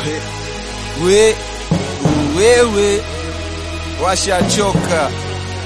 we wewe washachoka.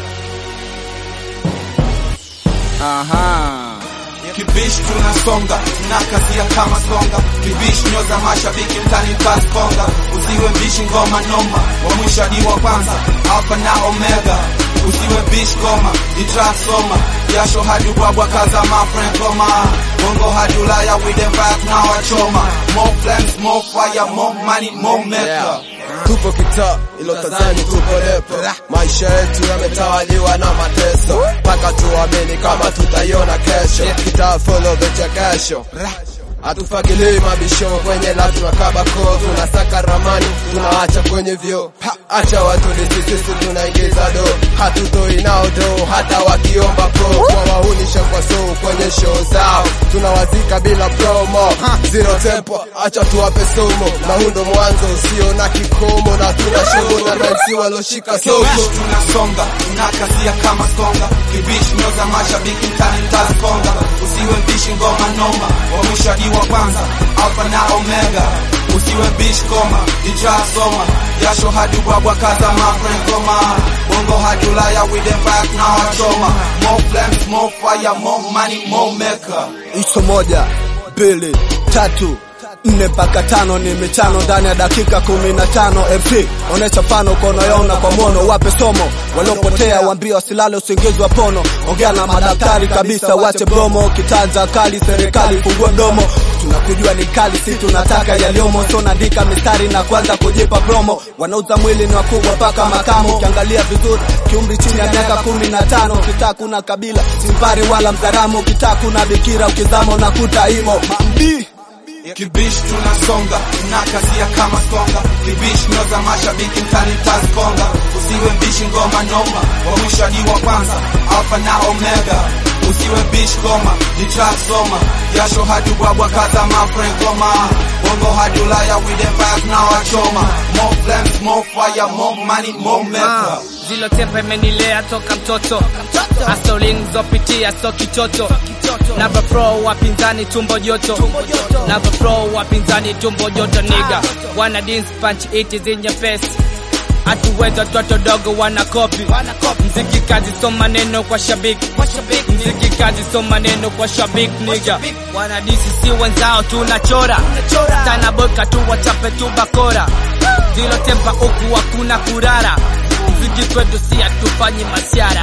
Aha. Kibish tunasonga tunakazia kama songa Kibish nyoza mashabiki mtani kaskonga Usiwe mbishi ngoma noma wa mwisho hadi wa kwanza Alpha na Omega Usiwe bish goma itra soma Jasho hadi ubwabwa kaza my friend goma Bongo hadi Ulaya with them back now wachoma More flames, more fire, more money, more maker Tupo kitaa ilo Tanzania tupo lepo, maisha yetu yametawaliwa na mateso, mpaka tuamini kama tutaiona kesho. Kitaa follow vichekesho, hatufagilii mabisho kwenye la tunakaba koo, tunasaka ramani tunaacha kwenye vyo, acha watu sisi tunaingiza do, hatutoi nao do hata wakiomba pro, kwa wahunisha kwa so kwenye show zao, tunawazika bila promo, zero tempo, acha tuwape somo, na huu ndo mwanzo usio na kikomo, na tuna show na nansi waloshika soko Kibish tunasonga tunakazia kama songa Kibish nyoza mashabiki mtani taskonga Usiwe mbishi ngoma noma wa mwisho hadi wa kwanza Alpha na Omega Usiwe bish koma ija soma Jasho hadi ubwabwa kaza my friend goma Bongo hadi Ulaya with them back now wachoma More flames, more fire, more money, more maker Iso moja, mbili, tatu, nne mpaka tano ni michano ndani ya dakika kumi na tano MP onesha mfano konoyona kwa mono, wape somo waliopotea, waambie wasilale usingizi wa pono. Ongea na madaktari kabisa, wache bromo, kitanza kali, serikali fungue mdomo. Tunakujua ni kali, si tunataka yaliomo, so naandika mistari na kwanza kujipa promo. Wanauza mwili ni wakubwa mpaka makamo, ukiangalia vizuri kiumri chini ya miaka kumi na tano. Kitaa kuna kabila, simpari wala mzaramo, kitaa kuna bikira, ukizama unakuta imo mambii Kibish tunasonga tunakazia kama songa Kibish nyoza mashabiki mtani taskonga Usiwe mbishi ngoma noma wa mwisho hadi wa kwanza Alpha na Omega Usiwe bish goma itra soma Jasho hadi ubwabwa kaza my friend goma Bongo hadi Ulaya with them back now wachoma More flames, more fire, more money, more maker zilo tempa imenilea toka mtoto astoling zopitia so kitoto nava pro wapinzani tumbo joto nava pro wapinzani tumbo joto niga wana dance punch it is in your face hatuweza toto dogo wana kopi mziki kazi so maneno kwa shabiki mziki kazi so maneno kwa shabiki niga wana disi si wenzao tunachora sana boka tu wachape tu bakora zilo tempa huku hakuna kurara mziki kwetu si hatufanyi masiara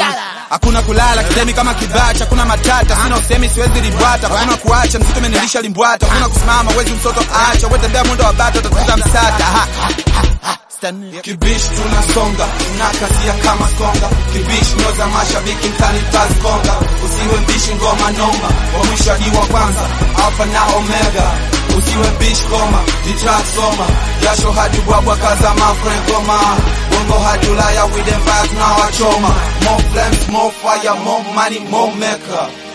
Hakuna kulala kidemi kama kibacha, hakuna matata, sina usemi siwezi libwata, hakuna kuacha mziki umenilisha limbwata, hakuna kusimama wezi mtoto acha, wewe tembea mwendo wa bato utatukuta msata. Ha, ha, ha, ha. Kibish tunasonga tunakazia kama songa Kibish nyoza mashabiki mtani taskonga Usiwe mbishi ngoma noma wa mwisho hadi wa kwanza Alpha na Omega Usiwe bish goma itra soma Jasho hadi ubwabwa kaza my friend goma Bongo hadi Ulaya with them back now wachoma More flames, more fire, more money, more maker